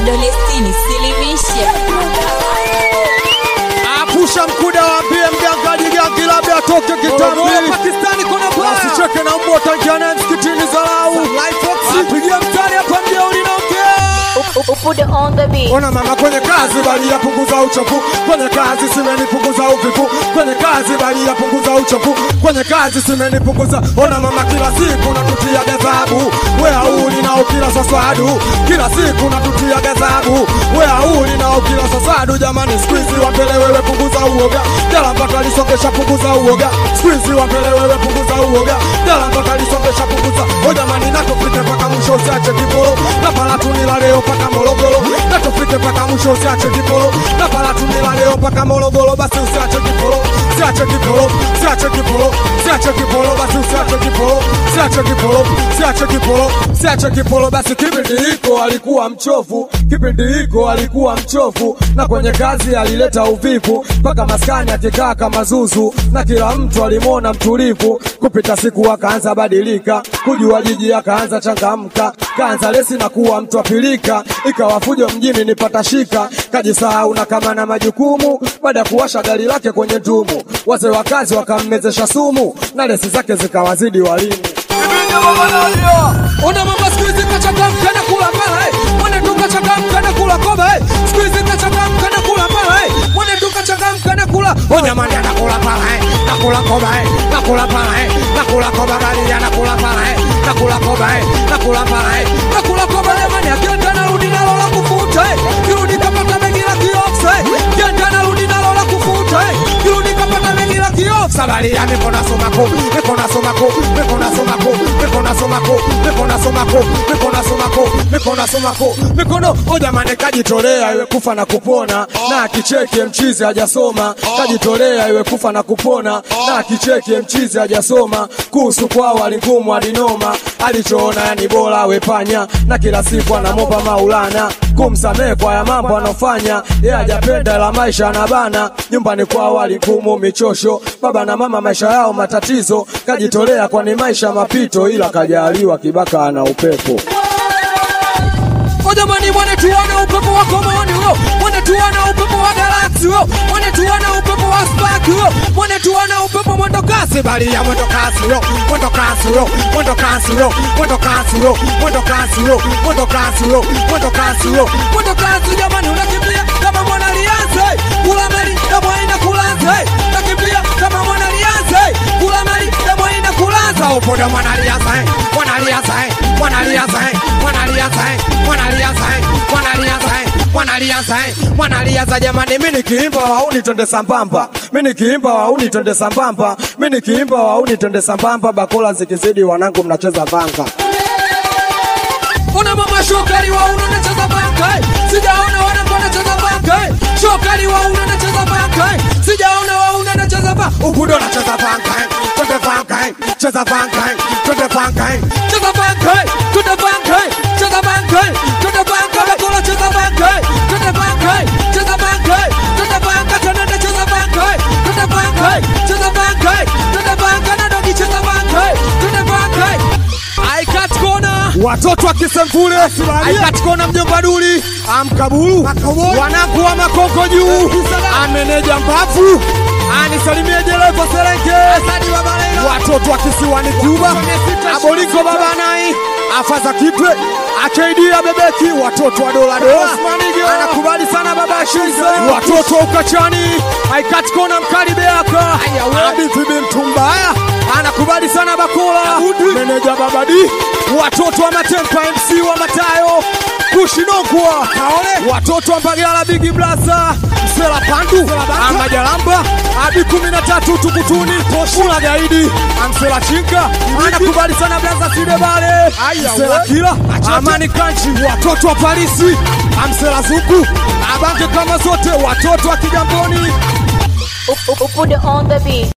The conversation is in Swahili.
Kidole sitini, silimisha. Apusha mkuda waambie mganga jigangi labda atoke kitambi. Pakistani kuna baya. Asicheke na mbwa tangiana msikitini zalau. Apigie mtani hapa mjeuri naongea. Upude on the beat. Ona mama kwenye kazi bali yapunguza uchovu, kwenye kazi simenipunguza uvivu, kwenye kazi bali yapunguza uchovu, kwenye kazi simenipunguza. Ona mama kila siku natutia gazabu, we auli nao kila sasadu, kila siku natutia gazabu, we auli nao kila sasadu. Jamani siku hizi wapele wewe punguza uoga, dala mpaka lisongesha punguza uoga, siku hizi wapele wewe punguza uoga, dala mpaka lisongesha punguza. O jamani nakupite mpaka mwisho usiache kiporo, na pala tunila leo mpaka Morogoro, na tufike mpaka mwisho usiache kiporo, na pala tunila leo mpaka Morogoro, basi usiache kiporo, usiache kiporo, usiache kiporo, usiache kiporo, basi usiache kiporo, usiache kiporo, usiache kiporo, usiache kiporo, basi kipindi hiko alikuwa mchovu, kipindi hiko alikuwa mchovu, na kwenye kazi alileta uvivu, mpaka maskani akikaa kama zuzu, na kila mtu alimwona mtulivu, kupita siku akaanza badilika, kujua jiji akaanza changamka, kaanza lesi na kuwa mtu apilika, ikawa fujo mjini nipata shika, kajisahau na kama na majukumu, baada ya kuwasha gari lake kwenye tumu, wazee wa kazi wakammezesha sumu, na lesi zake zikawazidi walimu. Ona mama siku hizi kachangamka na kula mara eh. Mwana tu kachangamka na kula koba eh. Siku hizi kachangamka na kula mara eh. Mwana tu kachangamka na kula. Oh jamani anakula pala eh. Nakula koba eh. Nakula pala eh. Nakula koba gari anakula pala eh. Nakula koba eh. Nakula pala eh. Nakula koba jamani akienda narudi nalo la kufuta eh. Kirudi kapata begi la kiofsa eh. Kienda narudi nalo la kufuta eh. Kirudi kapata begi la kiofsa. Sabari ya mikono somako. Mikono somako. Mikono somako. Mikono somako. Mikono somako. Mikono somako. Mikono somako. Mikono oh jamani kajitolea iwe kufa na kupona na akicheke mchizi hajasoma kajitolea iwe kufa na kupona na akicheke mchizi hajasoma kuhusu kwao aligumu alinoma alichoona yani bora wepanya na kila siku anamomba maulana kumsamehe kwa ya mambo anofanya ye hajapenda la maisha anabana nyumbani kwao aligumu michosho baba na mama maisha yao matatizo kajitolea kwani maisha mapito ila kajaliwa kibaka ana upepo O jamani mwana tuona upepo wa komoni huyo mwana tuona upepo wa galaksi huyo mwana tuona upepo wa spark huyo mwana tuona upepo mwendo kasi bali ya mwendo kasi huyo mwendo kasi huyo mwendo kasi huyo mwendo kasi huyo mwendo kasi huyo mwendo kasi huyo mwendo kasi huyo mwendo kasi jamani unakimbia kama mwana lianze kula mali kama haina kulanza nakimbia kama mwana lianze kula mali kama haina kulanza upoda mwana lianza mwana lianza mwana lianza mwana lianza mwana lianza mwana lianza mwana lianza mwana lianza jamani mimi nikiimba wauni twende sambamba mimi nikiimba wauni twende sambamba mimi nikiimba wauni twende sambamba bakola zikizidi wanangu mnacheza vanga Ona mama shokari wa uno nacheza banka eh. Sijaona wanangu wanacheza banka eh. Shokari wa uno nacheza banka eh. Sijaona wa uno nacheza banka Ukudo nacheza banka eh. Twende banka eh. Cheza banka eh. Twende banka eh. Cheza banka eh. Twende banka eh. Cheza banka eh. Twende banka bakola cheza banka eh. Twende banka eh. Cheza banka eh. Twende banka twende cheza banka eh. Twende banka eh. Cheza banka eh. Twende banka na dogi cheza banka eh. Twende banka eh. Aikat kona watoto wa Kisemvule, Aikat kona mjomba Duli, amkaburu wanangu wa Makongo juu, ameneja mbavu anisalimie dereva Serenge, watoto wa kisiwani Cuba, aboliko baba nai afaza kipwe akd abebeki, watoto wa dola dola, anakubali sana baba Shize, watoto wa ukachani, Aikat kona mkali beaka, abibi mtu mbaya anakubali sana Bakola, meneja Babadi, watoto wa Matempa, MC wa Matayo, Kushinokwa, watoto wa Mbagala, Bigi Blasa, Msela Pandu, Amajalamba, Abi kumi na tatu Tukutuni, Mula Gaidi, Amsela Chinga, anakubali sana Blaza Sidebale, Msela Kila, Amani Kanchi, watoto wa Parisi, Amsela Zuku, Abange kama zote, watoto wa Kigamboni. Upude on the beat.